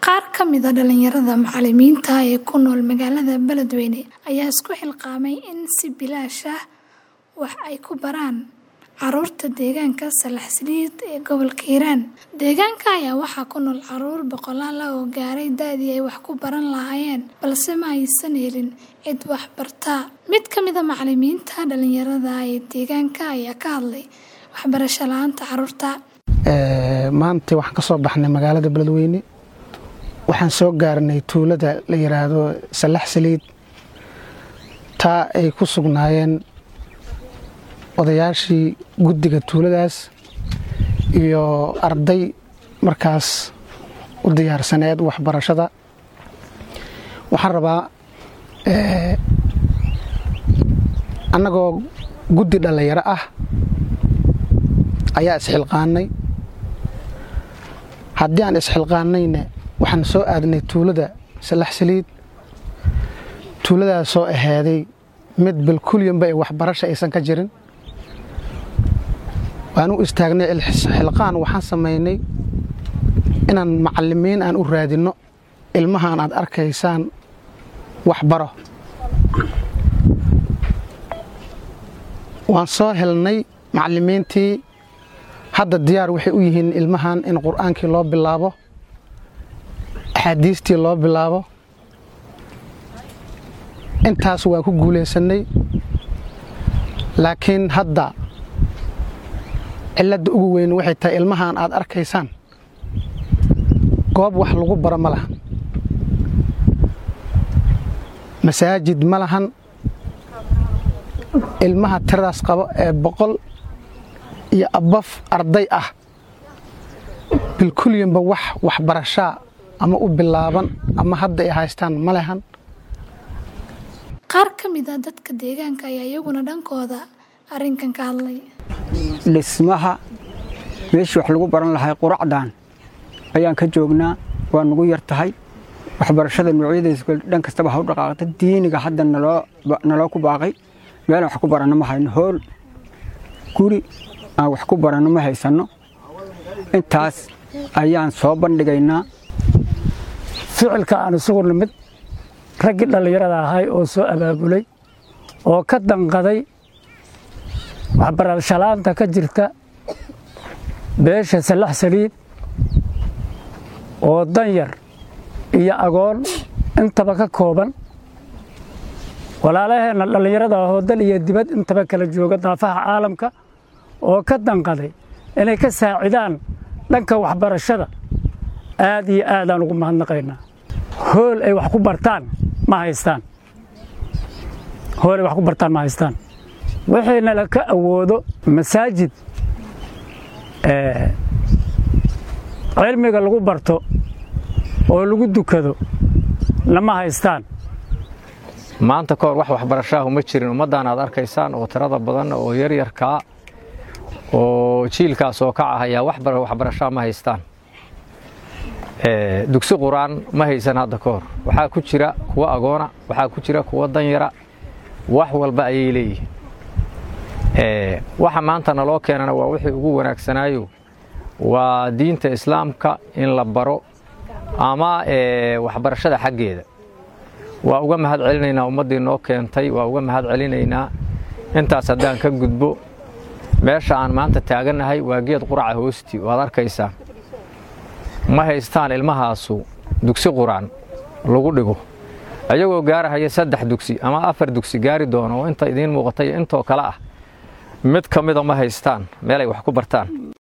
Qaar ka mid ah dhalinyarada macallimiinta ah ee ku nool magaalada Beledweyne ayaa isku xilqaamay in si bilaash ah wax ay ku baraan carruurta deegaanka Salaxsiliid ee gobolka Hiiraan. Deegaanka ayaa waxaa ku nool carruur boqolaal ah oo gaaray da'dii ay wax ku baran lahaayeen balse ma aysan helin cid wax barta. Mid ka mid ah macallimiinta dhalinyarada ah ee deegaanka ayaa ka hadlay waxbarasho la'aanta carruurta. maanta waxaan ka soo baxnay magaalada beledweyne waxaan soo gaarnay tuulada la yidhaahdo salax saliid taa ay ku sugnaayeen odayaashii guddiga tuuladaas iyo arday markaas u diyaarsaneed waxbarashada waxaan rabaa annagoo guddi dhallinyaro ah ayaa isxilqaanay haddii aan isxilqaanayna waxaan soo aadnay tuulada salax saliid tuuladaas soo ahaaday mid bilkulyanba ay waxbarasha aysan ka jirin waan u istaagnay xilqaan waxaan samaynay inaan macallimiin aan u raadinno ilmahaan aad arkaysaan waxbaro waan soo helnay macallimiintii hadda diyaar waxay u yihiin ilmahan in qur'aankii loo bilaabo axaadiistii loo bilaabo intaas waan ku guulaysannay laakiin hadda cilladda ugu weyn waxay tahay ilmahan aad arkaysaan goob wax lagu baro ma lahan masaajid ma lahan ilmaha tiradaas qabo ee boqol iyo abaf arday ah bilkulyanba wax waxbarashaa ama u bilaaban ama hadda ay haystaan ma lehan Qaar ka mid ah dadka deegaanka ayaa iyaguna dhankooda arrinkan ka hadlay. dhismaha meeshii wax lagu baran lahay quracdan ayaan ka joognaa waa nugu yar tahay waxbarashada noocyadiisa dhan kastaba ha u dhaqaaqda diiniga hadda naloo ku baaqay meelaan wax ku baranno ma hayno hool guri aan wax ku baranno ma haysanno intaas ayaan soo bandhigaynaa ficilka aan isugu nimid raggii dhallinyarada ahay oo soo abaabulay oo ka danqaday waxbarashalaanta ka jirta beesha salax saliid oo danyar iyo agoon intaba ka kooban walaalaheenna dhallinyarada ahoo dal iyo dibad intaba kala jooga daafaha caalamka oo ka danqaday inay ka saacidaan dhanka waxbarashada aad iyo aadaan ugu mahadnaqaynaa hool ay wax ku bartaan ma haystaan hool ay wax ku bartaan ma haystaan wixiina la ka awoodo masaajid cilmiga lagu barto oo lagu dukado lama haystaan maanta ka hor wax waxbarashaahu ma jirin ummaddan aad arkaysaan oo tirada badan oo yaryarkaa oo jiilkaas oo kaca ayaa waxbarashaa ma haystaan dugsi qur-aan ma haysan hadda ka hor waxaa ku jira kuwa agoona waxaa ku jira kuwa danyara wax walba ayay leeyihiin waxa maanta naloo keenana waa wixii ugu wanaagsanaayo waa diinta islaamka in la baro ama waxbarashada xaggeeda waa uga mahad celinaynaa ummaddii noo keentay waa uga mahad celinaynaa intaas haddaan ka gudbo meesha aan maanta taagannahay waa geed quraca hoosti waad arkaysaa ma haystaan ilmahaasu dugsi quraan lagu dhigo ayagoo gaarahaya saddex dugsi ama afar dugsi gaari doono oo inta idiin muuqatay intoo kale ah mid ka mida ma haystaan meelay wax ku bartaan